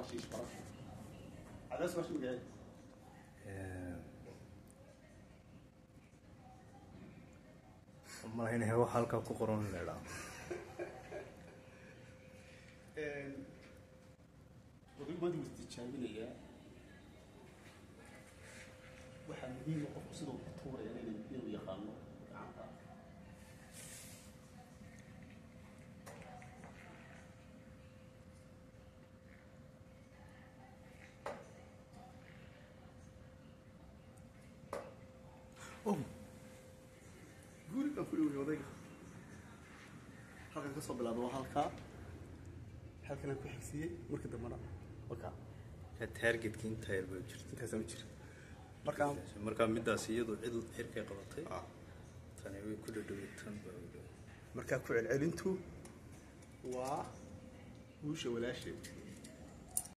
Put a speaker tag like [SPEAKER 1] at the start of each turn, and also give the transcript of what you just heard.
[SPEAKER 1] waa shiish barasho cadaas waa shimigay
[SPEAKER 2] malaynaya wax halkaa ku qoran in la idhaa
[SPEAKER 1] odaygu maanta wuu tijaabinayaa waxaa muhiima qofku siduu ku tuuraya inay inuu yaqaano gacanta oh guriga fuli wey odayga halkan ka soo bilaabo waa halkaa halkan ku xigsiiyey markii dambana wakaa
[SPEAKER 2] taargetka intaa yar baa jirta
[SPEAKER 1] intaasa ma jira markaa
[SPEAKER 2] markaa midaas iyadu cid xirkay qabatay
[SPEAKER 1] ah,
[SPEAKER 2] tani way ku dhadhoway tan baa u dhow
[SPEAKER 1] markaa ku celcelintu waa guusha walaasheed